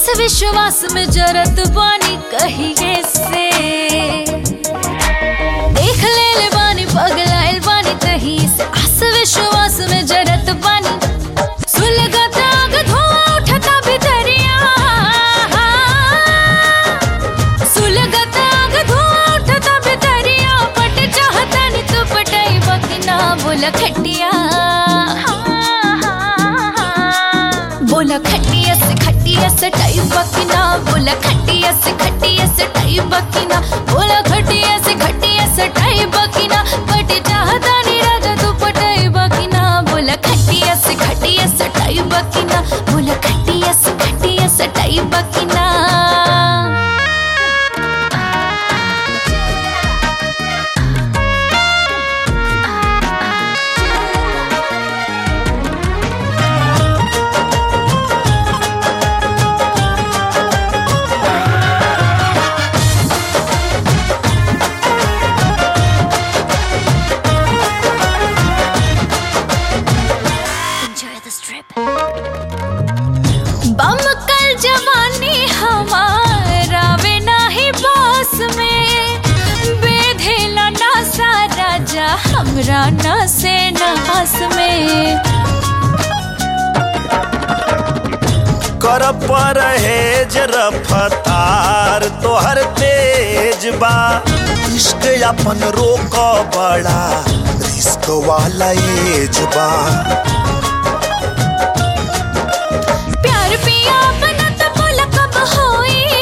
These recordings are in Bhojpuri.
आस विश्वास में जरत बानी कहिए से देख ले ले बानी पगलाइल बानी कहीं से आस विश्वास में जरत बानी सुलगत आग धुआं उठता भितरिया सुलगत आग धुआं उठता भितरिया पट चाहता नी तू पटाई बकना बोला खटिया बोला खटिया से खटिया से टाई बकना बोला खटिया से खटिया से टाई बकना बोला खटिया से खटिया से टाई बकना पट चाहता नी राजा तू पटाई बकना बोला खटिया से खटिया से टाई बकना बोला खटिया से खटिया से टाई बकना Enjoy this trip. बम कल जवानी हमारा वे नाही बास में बेधेला ना सा राजा हमरा ना से नास में कर परहेज रफ्तार तोहर तेज बा इश्क अपन रोक बड़ा रिस्क वाला एज बा प्यार पिया बना तो बोला कब होई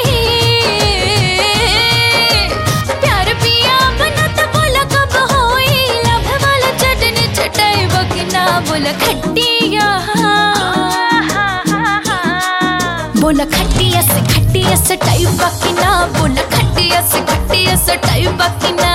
प्यार पिया बना तो बोला कब होई लभ वाला चटनी चटाई बकना बोला खटिया बोला खटिया से खटिया से टाई बकना बोला खटिया से खटिया से टाई बकना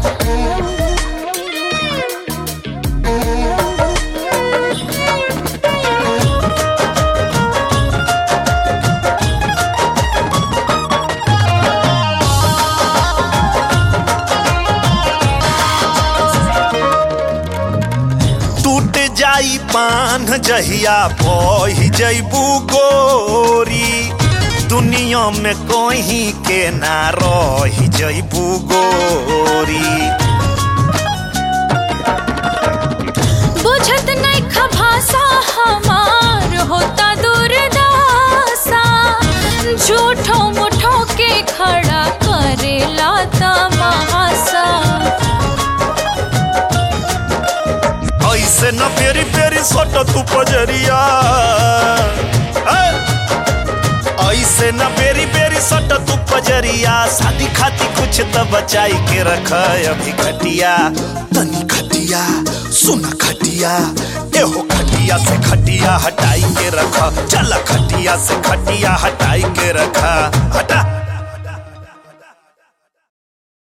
टूट जाई पान जहिया बही जैबू गोरी दुनिया में कोई के ना रही जैबू गोरी बुझत नहीं खभासा हमार होता दूरदासा झूठो मुठो के खड़ा करेला तमाशा ऐसे न पेरी पेरी सोट तू पजरिया ऐ! ऐसे न पेरी पेरी सोट तू पजरिया शादी खाती कुछ तो बचाई के रख अभी खटिया तनी खटिया सुन खटिया एहो खटिया से खटिया हटाई के रख चल खटिया से खटिया हटाई के रखा हटा